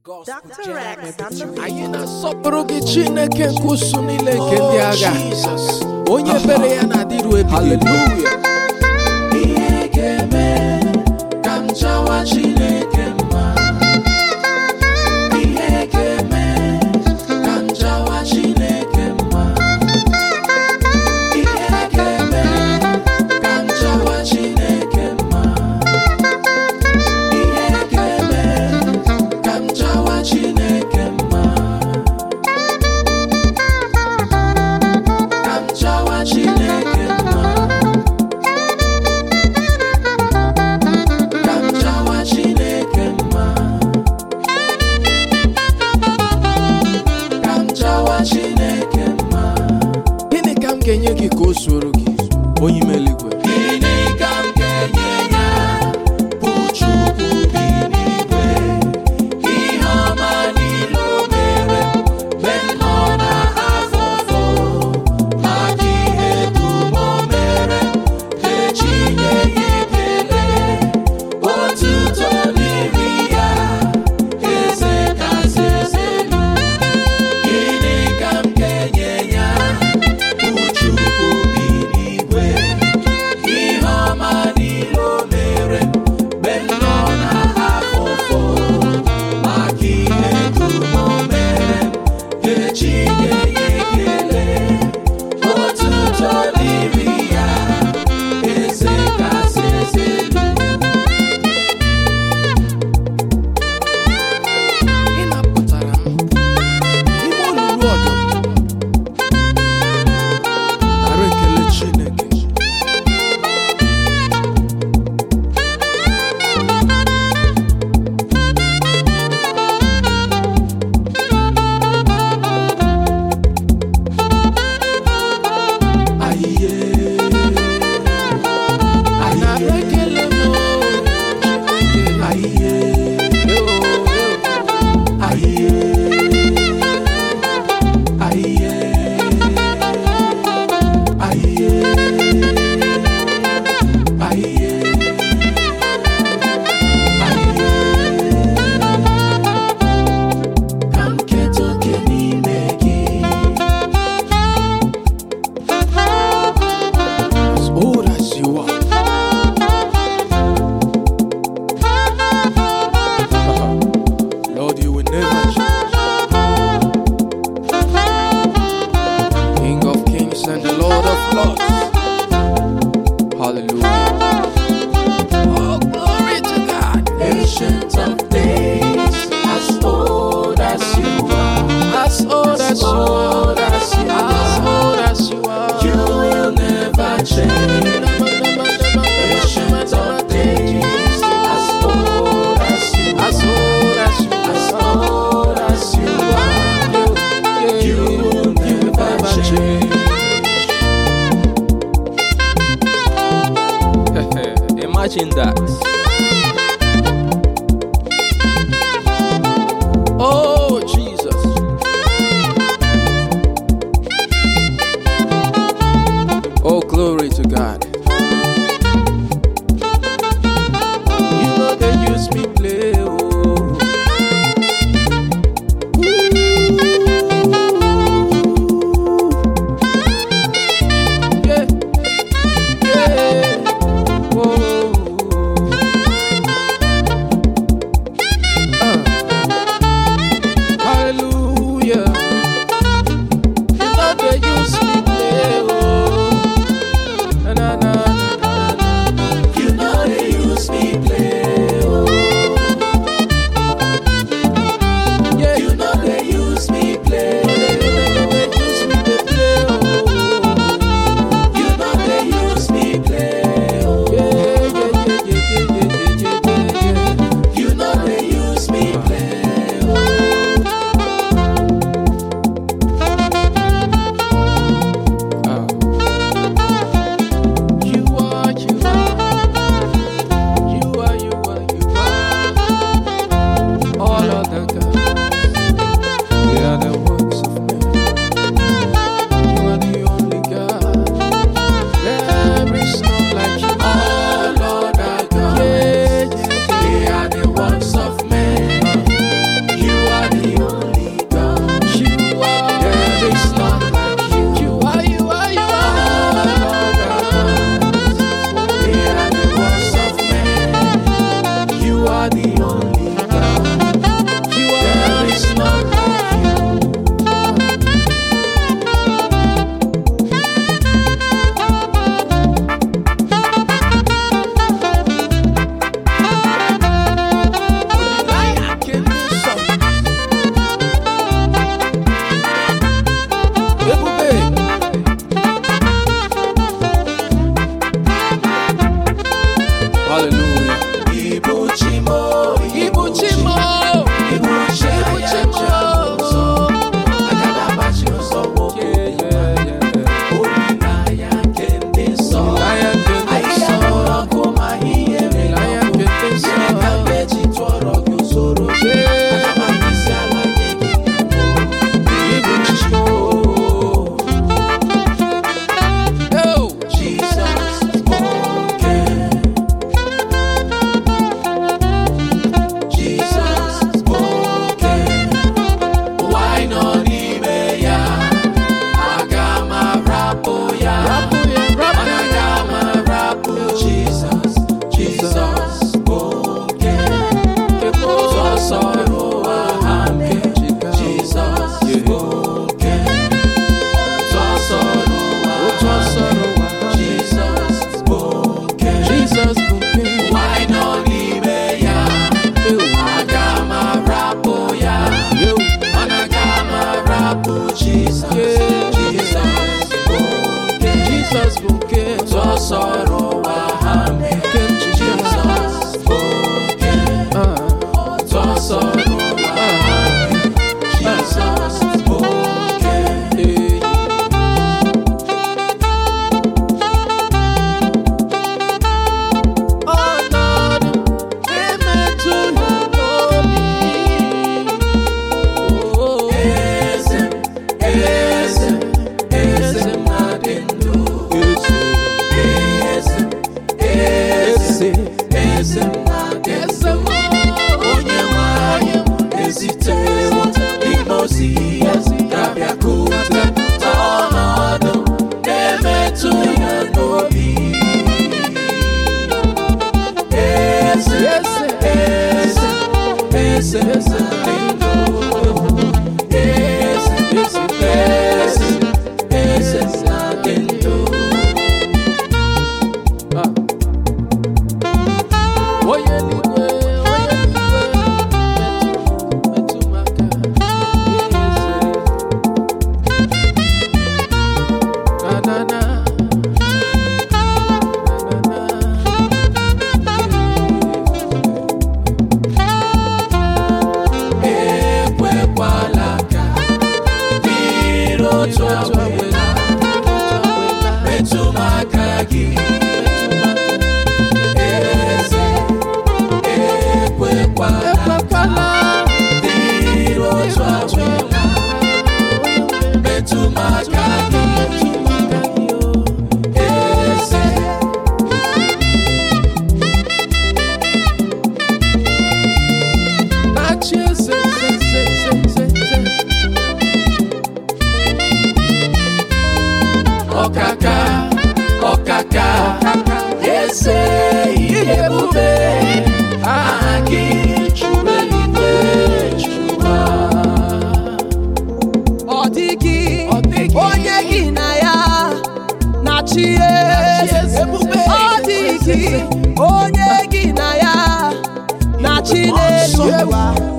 Dr. Rex on the anyị na-asọpụrụ gị chineke nke usu niile nke ndị agha onye ebere ya na-adịru ebighị ebi. ihe ga-eme ka m jawa chineke mma ihe ga-eme ka m jawa chineke mma ihe ga-eme ka m jawa chineke mma ihe ga-eme ka m jawa chineke mma ka m jawa chineke mma ka m jawa chineke sọrọ ụwa ha mee nke m ji Jizọs bụ oke ụtọ sọrọ ụwa ha mee Jizọs bụ oke ọnọdụ emetụ ya n'obi eze m eze m eze m na-adị ndụ eze m eze eze m na-adị ndụ onye nwanyị ezitewo ime ozi ya ga-abịa ka ụta ọnọdụ na-emetụ ya n'obi eze eze eze eze eze dị ndụ eze eze eze eze na-adị ndụ onye eluigwe onye eluigwe metụ metụ m aka eze na na na ekwekwala ka dịrị otu awela metụ m aka gị eze ekwekwala dịrị otu awela metụ m aka gị eze na-achị eze eze eze eze eze ọkaka ọkaka eze ihe ebube aha gị chụrụ eluigwe chụwa Ọ dịghị Ọ dịghị onye gị na ya na-achị eze. ebube Ọ dịghị onye gị na ya na-achị n'elu ụwa.